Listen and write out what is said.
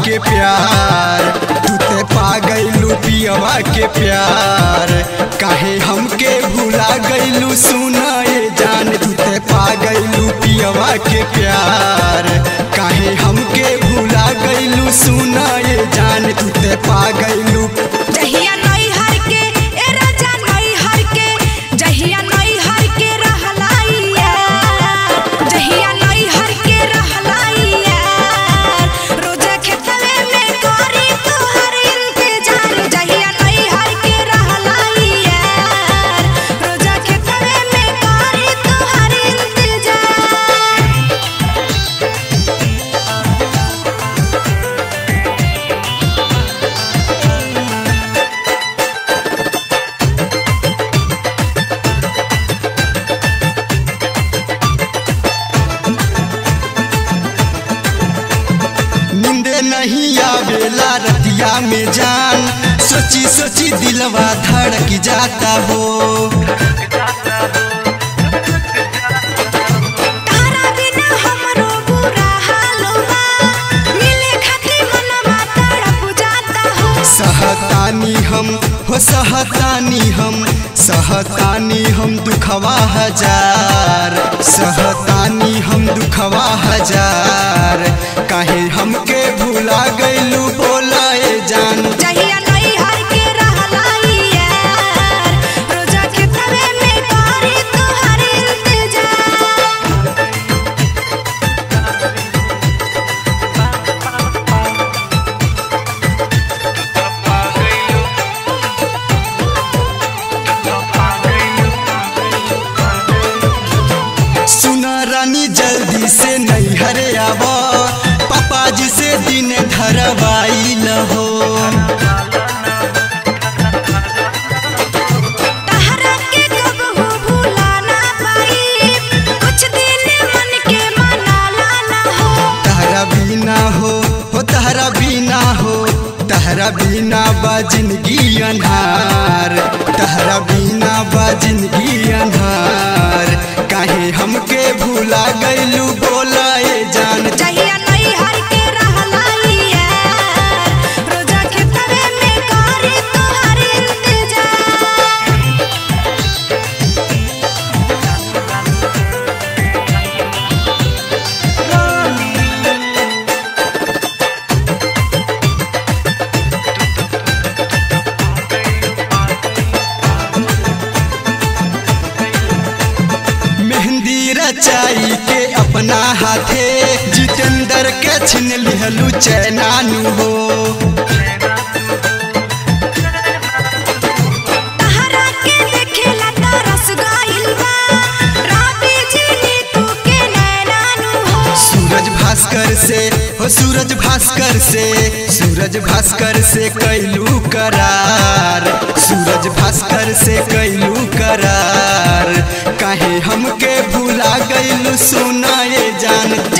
के प्यार तू ते पा गईलू पियवा के प्यार काहे हमके भुला गईलू सुना ये जान तू ते पा गईलू पियवा के प्यार काहे हमके भुला गईलू सुना ये जान तू ते पा गईलू जहिया नई हर के ए राजा नई हर के जहिया नई हर के रहलाइया जहिया नई हर के रहलाइया रोजा खेतवे में करी तोहर इंतजार जहिया नई हर के रहलाइया रोजा खेतवे में करी तोहर इंतजार नींदे नहीं आवेला रतिया में जान सोची सोची दिलवा धड़क जाता हो तारा बिना हमरो बुरा हाल बा मिले खातिर मनवा तड़प जाता हो सहतानी हम हो सहतानी हम सहतानी हम दुखवा हजार सहतानी हम दुखवा हजार काहे हमके भुला गईलू बोला ए जान जहिया नई हर के रहलाइया रोजा के तवे में करी तोहर इंतजार सुना रानी जल्दी से नहीं हरे आवा पापा जी से दिन धरवाई हो तहरा के कब हो भूला ना पाई कुछ दिन मन के मनाला ना हो तहरा बिना हो हो तहरा बिना हो तहरा बिना बा जिंदगी अन्हार तहरा बिना बा जिंदगी अन्हार काहे हमके भुला गईलू बोला ए जान जहिया नई हर के रहलाइया रोजा के तवे में करी तोहर इंतजार मेहंदी रचाई के अपना हाथे जितेंद्र के छिन लिहलू चैनानु हो तहरा के देखेला तरस गइल बा राबी जी नीतू के नैनानु हो सूरज भास्कर से हो सूरज भास्कर से सूरज भास्कर से कैलू करार सूरज भास्कर से कैलू करार काहे हमके भुला गईलू सुना ये जान